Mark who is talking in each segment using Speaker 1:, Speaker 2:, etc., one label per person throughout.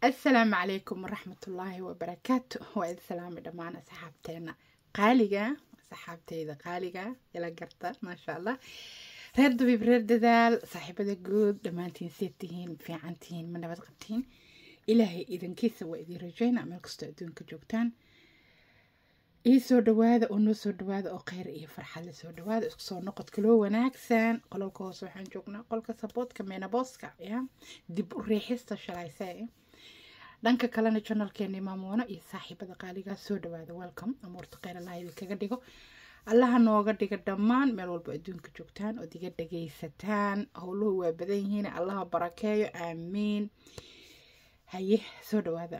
Speaker 1: assalaamu calaykum waraxmatullaahi wabarakaatu waa idin salaamay dhammaan asxaabteena qaaliga asxaabteyda qaaliga ila garta maasha allah reer dabiib reer dadaal saaxiibada guud dhammaantiin seed tihiin fiican tihiin ma nabad qabtiin ilaahay idankiisa waa idin rajayna meel kastoo adduunka joogtaan ii soo dhawaada oo noo soo dhawaada oo kheyr iyo farxad la soo dhawaada isku soo noqodka loo wanaagsan qolalka hoose waxaan joognaa qolka saboodka meenabooska ya dib u riixista shalaysee dhanka kalena janalkeeni maamoona iyo saaxiibada qaaligaa soo dhawaada welcome amuurta kheyr allah idinkaga dhigo allaha nooga dhiga dhammaan meel walba adduunka joogtaan ood iga dhagaysataan howluhu waa badan yihiin allaha barakeeyo aamiin haye soo dhawaada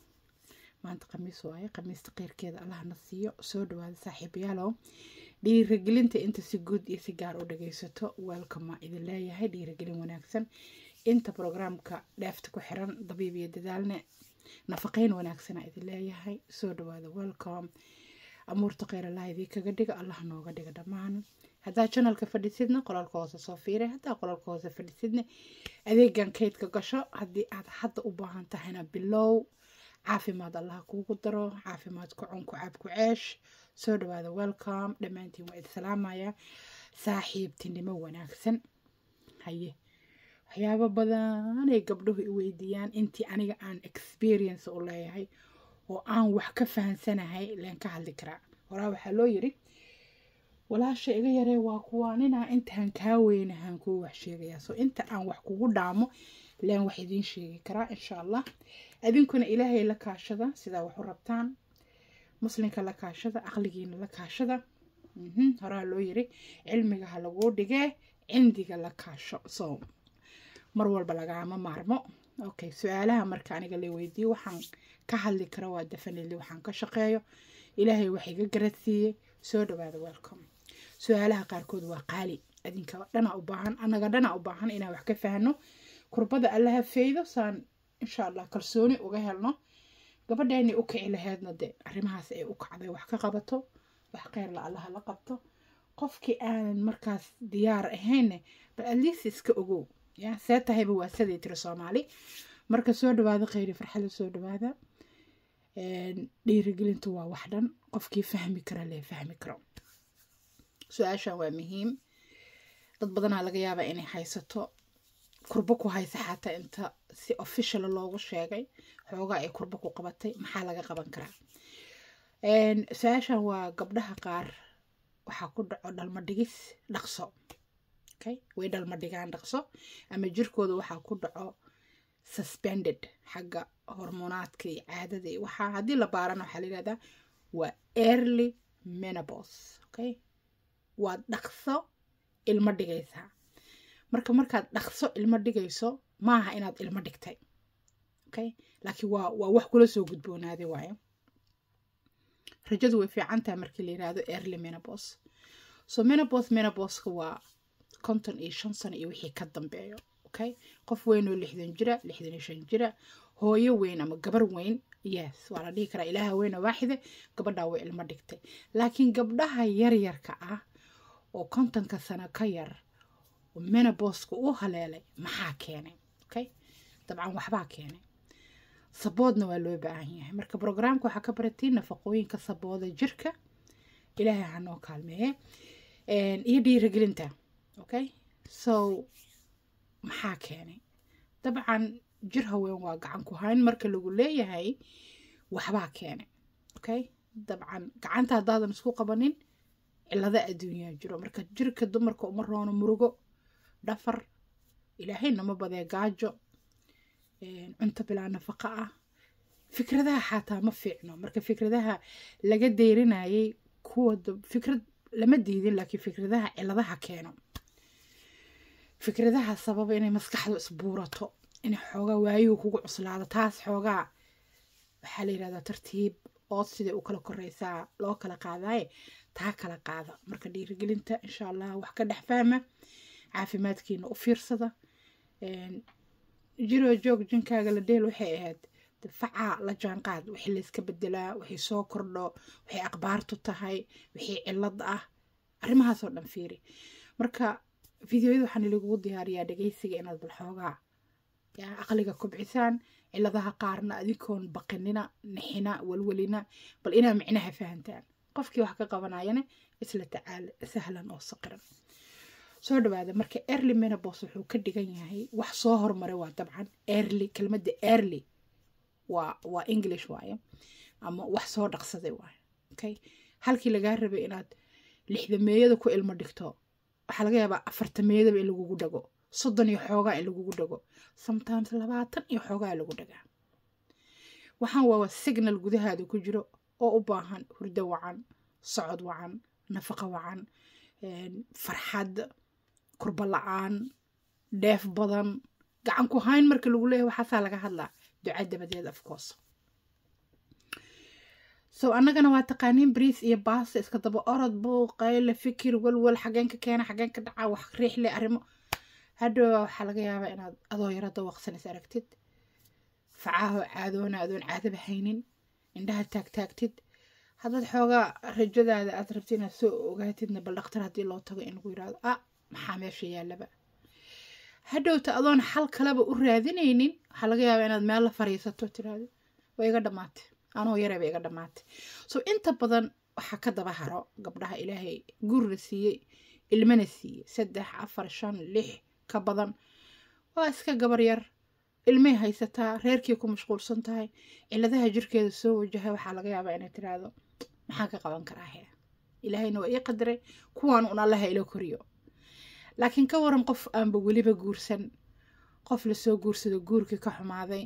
Speaker 1: maanta khamiis waaye khamiista keyrkeeda allahna siiyo soo dhawaada saaxiibayaalow dhiirigelinta inta si guud iyo si gaar u dhagaysato welcoma idin leeyahay dhiirigelin wanaagsan inta brograamka dheefta ku xiran dabiib iyo dadaalne nafaqeyn wanaagsana idin leeyahay soo dhawaada welcome amuurta kheyr allah idinkaga dhiga allah nooga dhiga dhammaan haddaa janalka fadhisidna qolalka hoose soo fiiray haddaa qolalka hoose fadhisidna adeegan kaydka gasho haddii aad hadda u baahan tahayna bilow caafimaad allah kuugu daro caafimaad ku cun ku caab ku ceesh soo dhawaada welcome dhammaantiin waa idi salaamaya saaxiibtinimo wanaagsan haye waxyaabo badanay gabdhuhu i weydiiyaan intii aniga aan experience u leeyahay oo aan wax ka fahansanahay leen ka hadli karaa horaa waxaa loo yiri walaasha iga yaree waa kuwaaninaa intaan kaa weynahaan kuu wax sheegayaa so inta aan wax kugu dhaamo leen wax idiin sheegi karaa insha allah adinkuna ilaahay la kaashada sidaa wax u rabtaan muslinka la kaashada aqligiina la kaashada horaa loo yiri cilmiga ha laguu dhigee cindiga la kaasho so mar walba lagaama maarmo okay su-aalaha marka aniga la weydiiyo waxaan ka hadli kara waa definitely waxaan ka shaqeeyo ilaahay wax iga garadsiiyey soo dhawaada welcome su-aalaha qaarkood waa qaali adinka dhana u baahan anaga dhana u baahan inaan wax ka fahno kurbada allaha feydo saan insha allah kalsooni uga helno gabadheeni u kici laheedna de arrimahaas ay u kacday wax ka qabato wax kheyrla allaha la qabto qofkii aanan markaas diyaar ahaynne bal atleast iska ogow ya see tahayba waa siday tiri soomaali marka soo dhawaada kheyri farxada soo dhawaada dhiirigelintu waa wax dhan qofkii fahmi kara lee fahmi karo su-aashan waa muhiim dad badanaa laga yaabaa inay haysato kurbo ku haysa xataa inta si official loogu sheegay xoogaa ay kurbo ku qabatay maxaa laga qaban karaa su-aashan waa gabdhaha qaar waxaa ku dhaco dhalma dhigis dhaqso okay way dhalma dhigaan dhaqso ama jirkooda waxaa ku dhaco suspended xagga hormonaadka iyo caadada iyo waxaa haddii la baarana waxaa la yihahdaa waa early menopause okay waa dhaqso ilmo dhigaysaa marka markaad dhaqso ilmo dhigayso maaha inaad ilmo dhigtay okay laakiin waa waa wax kula soo gudboonaaday waayo rajadu way fiicantaha markii la yihahdo early menopause so menopause menopauska waa konton iyo shan sano iyo wixii ka dambeeyo okay qof weyn oo lixdan jira lixdan iyo shan jira hooyo weyn ama gabar weyn yes waa la dhihi karaa ilaaha weyn oo waaxide gabadhaa way ilmo dhigtay laakiin gabdhaha yaryarka ah oo kontonka sano ka yar oo menopauska u haleelay maxaa keenay okay dabcan waxbaa keenay saboodna waa loo baahan yahay marka brograamka waxaa ka baratiin nafaqooyinka sabooda jirka ilaahay ha noo kaalmeeye iyo dhiirigelinta okay so maxaa keenay dabcan jir haween waa gacan ku hayn marka lagu leeyahay waxbaa keenay okay dabcan gacanta haddaadan isku qabanin cilada adduunyaa jiro marka jirka dumarka uma roono murugo dhafar ilaahay nama badee gaajo cunto bilaa nafaqa ah fikradaha xataa ma fiicno marka fikradaha laga deyrinayay kuwa fikrad lama diidin laakiin fikradaha ciladaha keeno fikradaha sababa inay maskaxdu isbuurato inay xoogaa waayuhu kugu cuslaado taas xoogaa waxaa la yidhahdaa tartiib ood siday u kala koreysaa loo kala qaadaaye taa kala qaada marka dhiirigelinta insha allah wax ka dhex fahma caafimaadkiina u fiirsada jiroo joog jinkaaga la dheel waxay ahayd facaa la jaanqaad wixii layska bedelaa wixii soo kordho waxay aqbaartu tahay wixii cilad ah arrimahaasoo dhan fiiri marka fideoyada waxaan ilagugu diyaariyaa dhegeysiga inaad bal xoogaa yaa aqliga kobcisaan ciladaha qaarna adinkoon baqinina nixina walwalina bal inaa micnaha fahantaan qofkii wax ka qabanayana isla tacaal sahlan oo saqiran soo dhawaada marka early menopause wuxuu ka dhigan yahay wax soo hormaray waa dabcan early kelmadda early waa waa english waaye ama wax soo dhaqsaday waaye okay halkii lagaa rabay inaad lixdameeyada ku ilmo dhigto waxaa laga yaabaa afartameeyadaba in lagugu dhago soddon iyo xoogaa in lagugu dhago sometimes labaatan iyo xoogaa lagu dhagaa waxaan waa signal gudahaada ku jiro oo u baahan hurdo wacan socod wacan nafaqo wacan farxad kurba la-aan dheef badan gacan ku hayn marka lagu leeyahay waxaasaa laga hadlaa duca dabadeed afcourse so annagana waa taqaaniin briis iyo baasta iska daba orod buuq qayle fikir walwal xageen ka keena xageen ka dhaca wax riixle arrimo hadhow waxaa laga yaabaa inaad adoo yaro dawaqsan is aragtid facaaho caadoona adoon caadaba haynin indhaha taagtaagtid haddaad xoogaa rajadaada aad rabti inaad soo ogaatidna bal dhaktar haddii loo tago in lagu yirahdo ah maxaa meesha yaalaba hadhowta adoon xal kaleba u raadinaynin waxaa laga yaabaa inaad meel la fariisato tiraahdo waa iga dhammaatay anoo yareeba iga dhammaatay so inta badan waxaa ka daba haro gabdhaha ilaahay gurina siiyey ilmana siiyey saddex afar shan lix ka badan waa iska gabar yar ilmay haysataa reerkii ku mashquulsan tahay ciladaha jirkeeda soo wajahay waxaa laga yaabaa inay tiraahdo maxaan ka qaban karaa he ilaahayna waa ii qadaray kuwaan un allaha ila koriyo laakiin ka waran qof aanba weliba guursan qof lasoo guursado guurkii ka xumaaday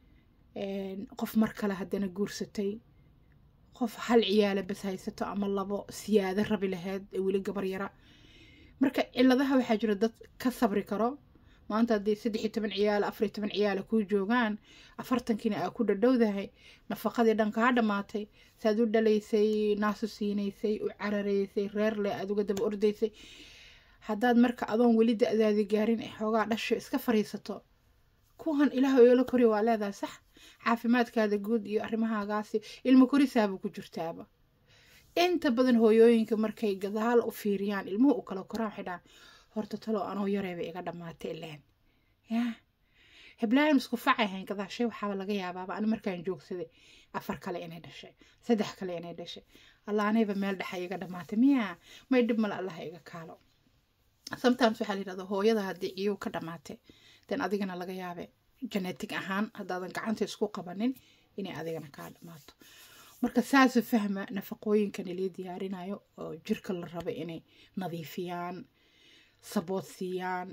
Speaker 1: qof mar kale haddana guursatay qof hal ciyaala bas haysato ama labo siyaado rabi laheyd ee weli gabar yara marka ciladaha waxaa jira dad ka sabri karo maanta haddii saddex iyo toban ciyaala afar iyo toban ciyaala kuu joogaan afartankiina aa ku dhadhowdahay nafaqadii dhan kaa dhammaatay saaad u dhalaysay naasu siinaysay u cararaysay reer leh aad uga daba ordaysay haddaad marka adoon weli da-daadi gaarin ee xoogaa dhasho iska fariisato kuwan ilaah oola kori waa leedahay sax caafimaadkaada guud iyo arrimahaagaasi ilmo korisaaba ku jirtaaba inta badan hooyooyinka markay gadaal u fiiriyaan ilmuhu u kala koraan waxay dhahaan horta talo anoo yareeba iga dhammaatay ileen yaa heblaayam isku facay hayn gadaashay waxaaba laga yaabaaba ani markaan joogsaday afar kale inay dhashay saddex kale inay dhashay allah anayba meel dhexa iga dhammaatay miyaa may dhib male allah iga kaalo sometimes waxaa la yidhahda hooyada haddii ciyuu ka dhammaatay den adigana laga yaabe genetic ahaan haddaadan gacanta isku qabanin inay adigana kaa dhammaato marka saasu fahma nafaqooyinkan ilii diyaarinayo oo jirka la raba inay nadiifiyaan sabood siiyaan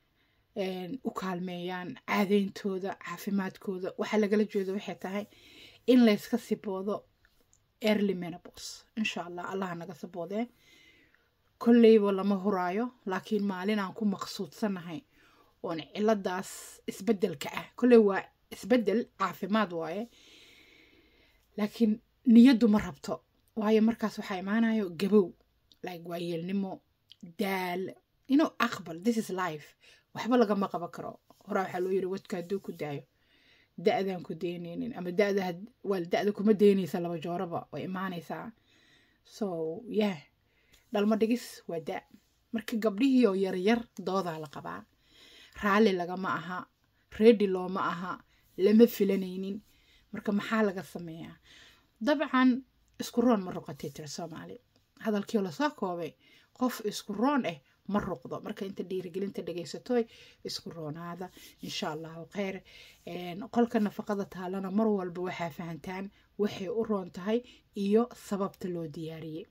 Speaker 1: u kaalmeeyaan caadeyntooda caafimaadkooda waxaa lagala jeedo waxay tahay in layska siboodo early menopause insha allah allaha naga saboodee kolleyba lama huraayo laakiin maalin aan ku maqsuudsanahay oon ciladaas isbedelka ah kolley waa isbedel caafimaad waaye laakiin niyaddu ma rabto waayo markaas waxaa imaanayo gabow like waayeelnimo daal inuu aqbal this is life waxba lagama qaban karo horaa waxaa loo yiri wadka hadduu ku daayo da-daan ku deyneynin ama dada waa da-da kuma deyneysa laba jooraba way imaanaysaa so yeah dhalmo dhigis waa da marka gabdhihii oo yaryar doodaa la qabaa raalli lagama aha reedi looma aha lama filanaynin marka maxaa laga sameeyaa dabcan isku roon ma ruqatay tira soomaali hadalkii lasoo koobay qof isku roon ah ma ruqdo marka inta dhiirigelinta dhegaysatoy isku roonaada insha allahu kheyr qolka nafaqada taalana mar walba waxaa fahantaan waxay u roon tahay iyo sababta loo diyaariyey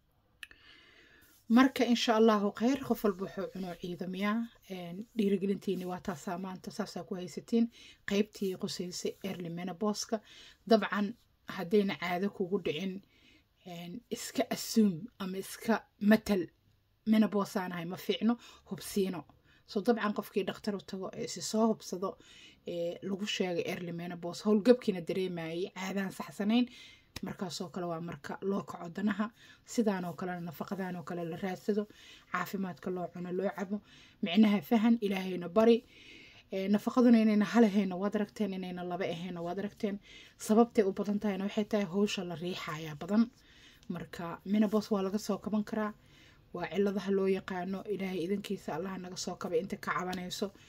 Speaker 1: marka insha allahu kheyr qof walba wuxuu cunoo ciidamiyaa dhiirigelintiini waa taasaa maanta saasaa ku haysatiin qeybtii qusaysay early menoboska dabcan haddayna caado kugu dhicin iska assuum ama iska matal menobosaanahay ma fiicno hubsiino so dabcan qofkii dhakhtar u tago ee si soo hubsado lagu sheegay early menobos howlgabkiina dareemayay caadaan saxsanayn markaasoo kale waa marka loo kaco danaha sidaanoo kalena nafaqadaanoo kale la raadsado caafimaadka loo cuno loo cabo micnaha fahan ilaahayna bari nafaqaduna inayna halahayna waad aragteen inayna laba ahayna waad aragteen sababtay u badan tahayna waxay tahay howsha la riixayaa badan marka minabos waa laga soo kaban karaa waa ciladaha loo yaqaano ilaahay idankiisa allaha naga soo kabay inta ka cabanayso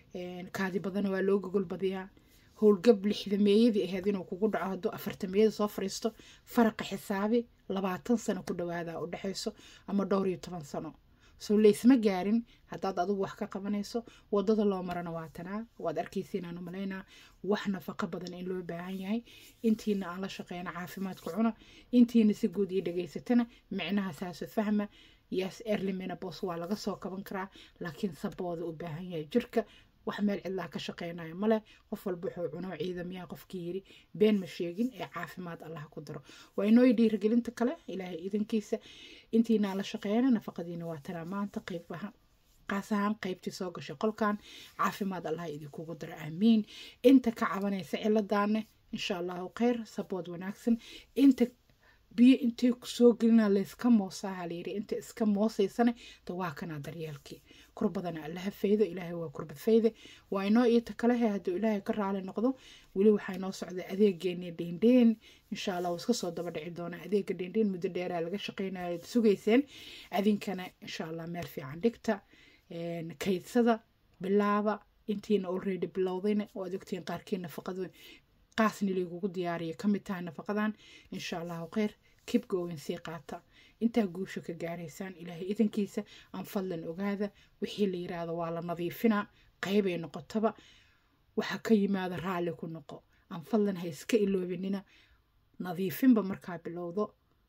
Speaker 1: kaadi badana waa loo gogol badiyaa howlgab lixdameeyadii ahayd inuu kugu dhaco hadduu afartameeyada soo fariisto faraqa xisaabi labaatan sano ku dhawaada u dhexayso ama dhowr iyo toban sano soo laysma gaarin haddaad adigu wax ka qabanayso wadada loo marana waa tanaa waad arkaysiin aan u malaynaa wax nafaqo badan in loo baahan yahay intiina aan la shaqeyna caafimaadka cuna intiina si guud ii dhegaysatana micnaha saaso fahma yes early menopause waa laga soo kaban karaa laakiin sabooda u baahan yahay jirka wax meel cidlaa ka shaqeynayo male qof walba wuxuu cuno ciidamiyaa qofkii yiri been ma sheegin ee caafimaad allah ku daro waa inooy dhiirigelinta kale ilaahay idankiisa intiinaan la shaqeeyana nafaqadiina waa tanaa maanta qeybaha qaas ahaan qeybtii soo gashay qolkan caafimaad allah idinkugu daro aamiin inta ka cabanaysa ciladaane insha allahu kheyr sabood wanaagsan inta biyo intay kusoo gelina layska moosaha layiri inta iska moosaysane da waa kanaa daryeelkii kurbadana allaha faydo ilaahay waa kurbad fayde waa inoo iita kalehe hadduu ilaahay ka raali noqdo weli waxaa inoo socda adeegeeni dheendheen insha allah iska soo daba dhici doona adeega dheendheen muddo dheeraa laga shaqeynayo sugayseen adinkana insha allah meel fiican dhigta kaydsada bilaaba intiina already bilowdayna waad ogtiin qaarkii nafaqadu qaasni laygugu diyaariya ka mid tahay nafaqadan insha allahu kheyr kib gowen sii qaata intaa guusha ka gaaraysaan ilaahay idankiisa aan fadlan ogaada wixii la yiraahdo waa la nadiifinaa qeybay noqotaba waxaa ka yimaada raalli ku noqo aan fadlan ha iska iloobinina nadiifinba markaa bilowdo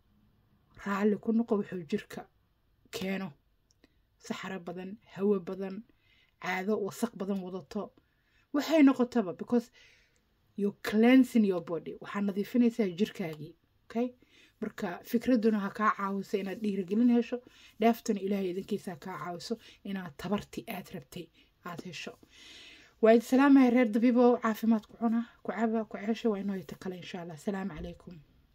Speaker 1: raalli ku noqo wuxuu jirka keeno saxaro badan hawo badan caado wasaq badan wadato waxay noqotaba because you cleansing your body waxaa nadiifinaysaa jirkaagii okay marka fikraduna ha kaa caawiso inaad dhiirigelin hesho dhaaftana ilaahay idankiisa ha kaa caawiso inaad tabarti aad rabtay aad hesho waa idi salaamaya reer dabiibo caafimaad ku cuna ku caba ku ceesha waa inoo ita kale insha allah asalaamu calaykum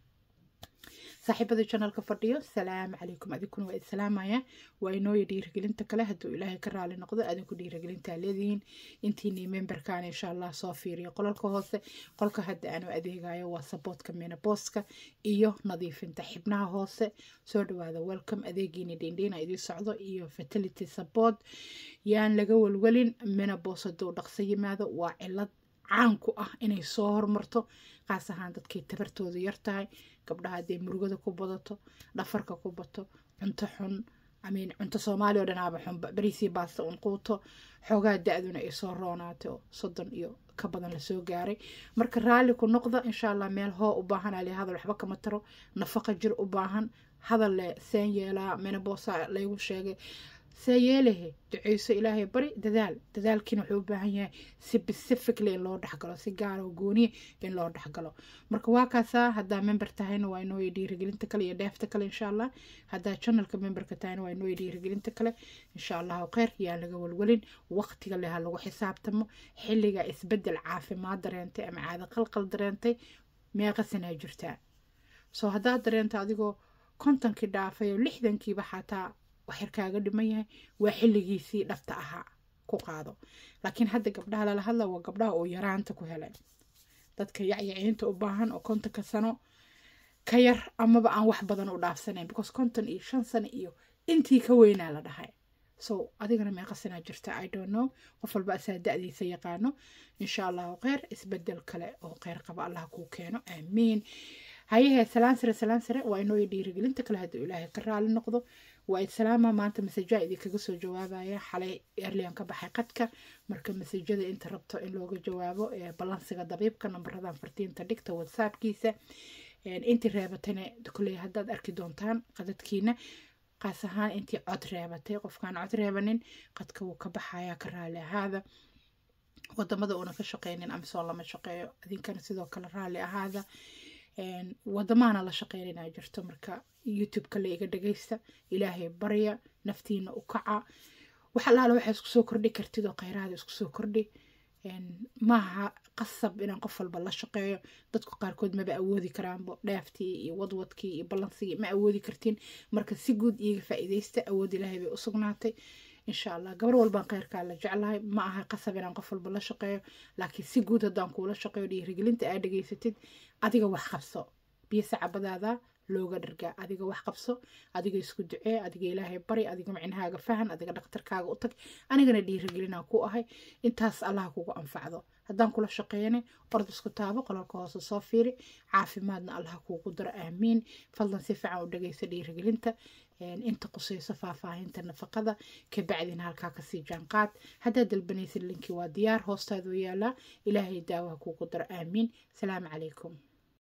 Speaker 1: saaxiibada janalka fadhiyo salaamu calaykum adinkuna waa idi salaamaya waa inooya dhiirigelinta kale hadduu ilaahay ka raali noqdo adinku dhiirigelintaa leedihiin intiinii memberkan insha allah soo fiiriyo qolalka hoose qolka hadda aanu adeegayo waa saboodka menabooska iyo nadiifinta xibnaha hoose soo dhawaada welcome adeegiini dhindhiina idii socdo iyo fertility sabood yaan laga walwalin menabos hadduu dhaqso yimaado waa cilad caan ku ah inay soo hormarto qaas ahaan dadkay tabartoodu yar tahay gabdhaha hadday murugada ku badato dhafarka ku bato cunto xun amiin cunto soomaali oo dhanaaba xunba bariisii baasta un quuto xoogaa da-duna ay soo roonaatay oo soddon iyo ka badan lasoo gaaray marka raalli ku noqda insha allah meel hoo u baahan ali hadal waxba kama taro nafaqa jir u baahan hadal le seen yeelaa menaboosa laygu sheegay see yeelahe duceyso ilaahay bari dadaal dadaalkiina wuxuu u baahan yahay si pacifically in loo dhexgalo si gaara oo gooniya in loo dhexgalo marka waa kaasaa haddaa member tahayna waa inooya dhiirigelinta kale iyo dheefta kale insha allah haddaa channelka memberka tahayna waa inooya dhiirigelinta kale insha allahu kheyr yaa laga walwalin waqtiga leha lagu xisaabtamo xilliga isbedel caafimaad dareentay ama caado qalqal dareentay meeqa sanaa jirtaa soo haddaad dareento adigoo kontonkii dhaafay oo lixdankiiba xataa waxyar kaaga dhiman yahay waa xilligiisii dhabta ahaa ku qaado laakiin hadda gabdhaha lala hadla waa gabdhaha oo yaraanta ku helay dadka yacyaciinta u baahan oo kontonka sano ka yar amaba aan wax badan u dhaafsanayn because konton iyo shan sano iyo intii ka weynaa la dhahay so adigana meeqa sanaa jirta i don't know qof walba asaa da-diisa yaqaano insha allahu kheyr isbedel kale oo kheyr qaba allah kuu keeno aamiin hayahe salaan sare salaan sare waa inooya dhiirigelinta kale hadduu ilaahay ka raali noqdo waa idsalaama maanta masajaa idinkaga soo jawaabaya xalay erlian ka baxay qadka marka masajada inta rabto in looga jawaabo balansiga dabiibka nambaradan fartiinta dhigta whatsappkiisa intii reebatayna koley haddaad arki doontaan qadadkiina qaas ahaan intii cod reebatay qofkaan cod reebanin qadka wuu ka baxayaa ka raali ahaada wadamada uuna ka shaqeynin amisoo lama shaqeeyo idinkana sidoo kale raali ahaada wadamaana la shaqeynanaa jirto marka youtube-ka la iga dhagaysta ilaahay barya naftiina u kaca wax allaala waxaa isku soo kordhi kartid oo kheyraada isku soo kordhi maaha qasab inaan qof walba la shaqeeyo dadku qaarkood maba awoodi karaanbo dhaaftii iyo wadwadkii iyo ballansigii ma awoodi kartiin marka si guud iiga faa-iideysta awood ilaahay bay u sugnaatay insha allah gabar walbaan kheyrkaa la jeclahay ma aha qasab inaan qof walba la shaqeeyo laakiin si guud haddaan kuula shaqeeyo dhiirigelinta aad dhegaysatid adiga wax qabso biyo sacabadaada looga dhargaa adiga wax qabso adiga isku ducee adiga ilaahay bari adiga micnahaaga fahan adiga dhakhtarkaaga u tag anigana dhiirigelinaa ku ahay intaas allah kugu anfacdo haddaan kula shaqeeyane ord isku taabo qolalka hoose soo fiiri caafimaadna allah kuugu daro aamiin fadlan si fiican u dhageysa dhiirigelinta inta qusayso faahfaahinta nafaqada kabacdina halkaa kasii jaanqaad haddaad dalbanaysid linkii waa diyaar hoostaadu yaalaa ilaahay daawaha kuugu daro aamiin salaamu calaykum